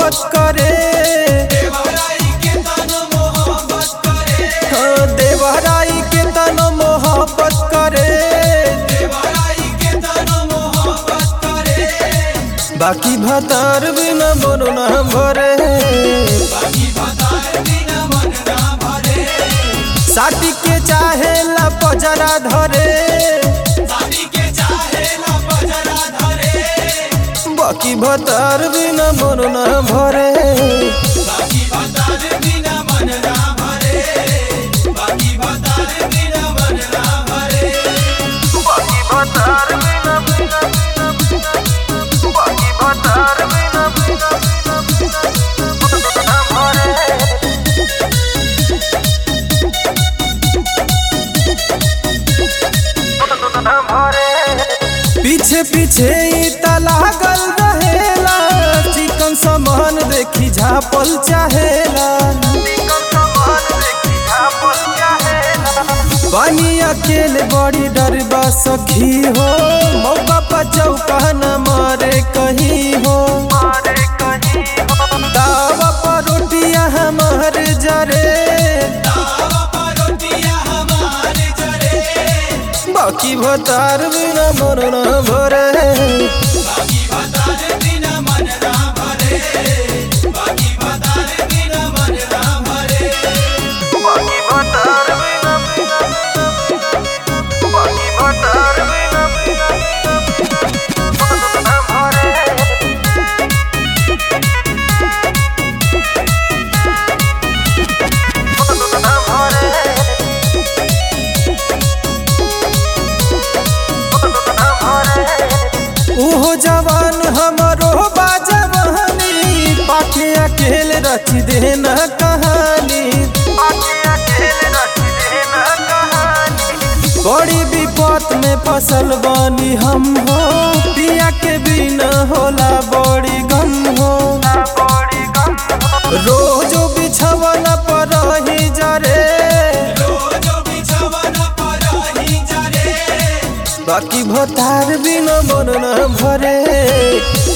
मोहब्बत करे हाँ, देवराई के तन मोहब्बत करे बाकी भतार बिना मन ना भरे साथी के चाहे ला पजरा धरे बाकी भतार बिना मन ना भरे बाकी भतार बिना बिना बाकी भतार बिना बिना ना भरे पीछे पीछे ई त लागल रहेला चिकन सामान देखी झापल चाहेला पानी अकेले बड़ी डरबा सखी हो मौका पर चौका न मारे कहीं हो दावा पर रोटियां हमार जरे बाकी भतार बिना मन न भरे बाकी भतार बिना बाकी भतार बिना ना भरे ना भरे उहो जवान हमरो बाजवानी पाखे अकेले रच देना कहानी बड़ी विपत में फसल बानी हम हो पिया के बिना होला बड़ी गम हो रोजो बिछवना पर रही जरे बाकी भतार बिना मन न भरे